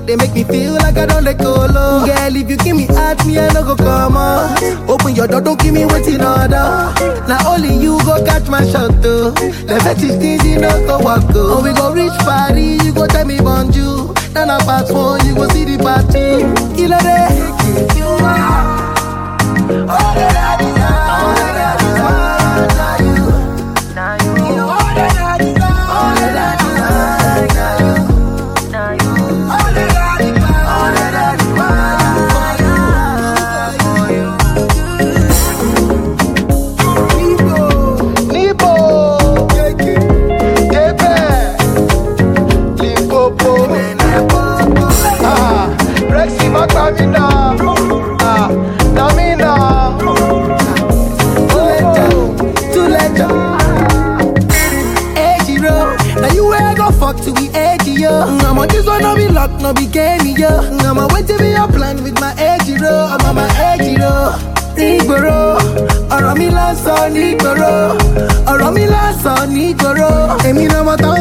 they make me feel like I don't let go low. Girl, if you give me heart, me I no go come on. Open your door, don't give me waiting order. Now only you go catch my shot though. The fetish things you know go walk go. Oh, we go reach Paris, you go tell me bonjour. Now na part one, you go see the part two. Killer day. You are all that I desire. All that I desire. Now you. You all that I desire. All that I desire. Now you. All that I desire. All that I desire. Nibo. Tepe. Limpopo. Ah, Rexy Macamina. Ah, Namina. Too late, Edgy road. Now you where I go fuck to be edgy, yo. I'm on this one, no be luck, no be game, yo. I'm on wait to be your plan with my edgy road. I'm on my edgy road. Nígboro, ọ̀rọ̀ mi lásán nígboro, ọ̀rọ̀ mi lásán nígboro. Èmi náà mọ̀ tán